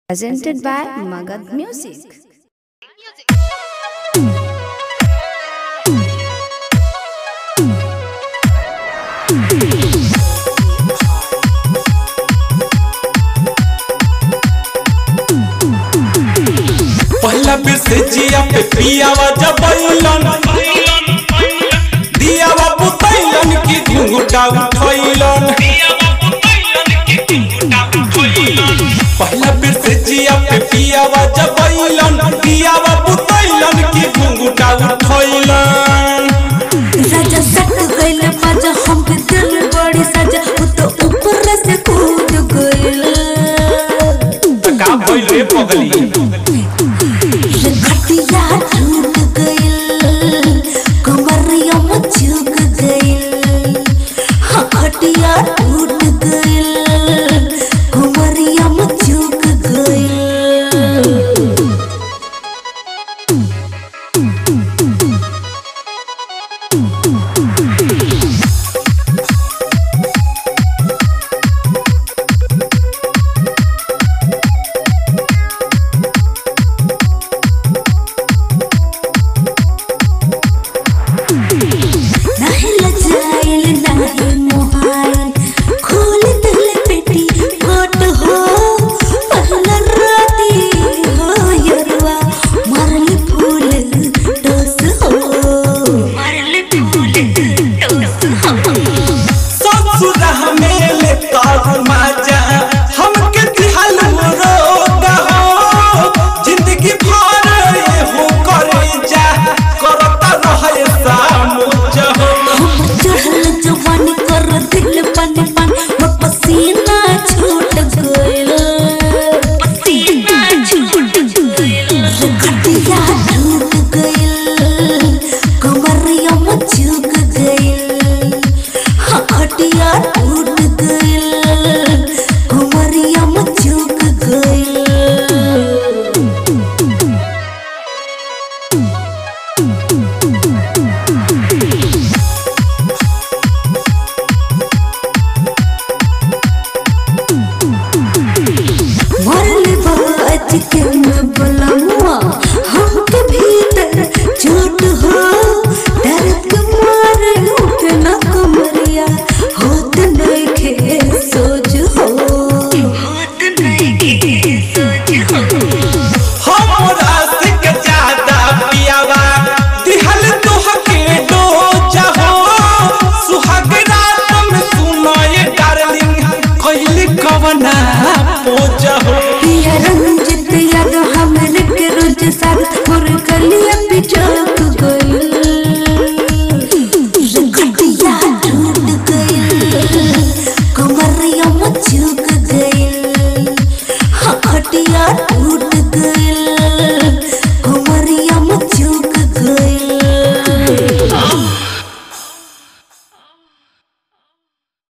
presented by Magad Music. पहला बिसेजिया पे पियावा जबैलन दियावा बुतैलन की घुंघटा उठैलन पहला बिसेजिया पे पियावा जबैलन दियावा बुतैलन की घुंघटा उठैलन राजा सट गइल बाजा हमके दिल बड़ी सजा वो तो ऊपर से कूद गइल त का भइल रे पगली रे खटिया टूट गइल कमरिया में झुक गइल हाँ खटिया टूट गइल कमरिया में झुक गइल नहीं लजाइल नहीं मोहाइल खोल दिल पेटी कोट हो पहला राती हो यरवा मरल फूल डोस हो मरल फूल डोस हो ससुरा हमें ले तार माजा हमके दिहल रोगा हो जिंदगी भर ये हो करे जा करता रहे सामुज हो चढ़ल जवानी कर दिल पानी पानी मोर पसीना छूट गइल पसीना छूट गइल खटिया टूट गइल कमरिया में झुक गइल हाँ खटिया टूट गइल कमरिया में झुक गइल मरल बाज के मैं बुलाऊंगा हमके भीतर चोट हो दर्द के मारे उठे न कमरिया होत नहीं खे सोच हो होत नहीं खे सोच हो हमरा से के ज्यादा पियावा दिहल तोहके डोजा हो सुहाग रात में सुनाए डार्लिंग कहली कवना पोजा हो पिया रंजित याद हमरे के रोज साग मोर कलिया पिछो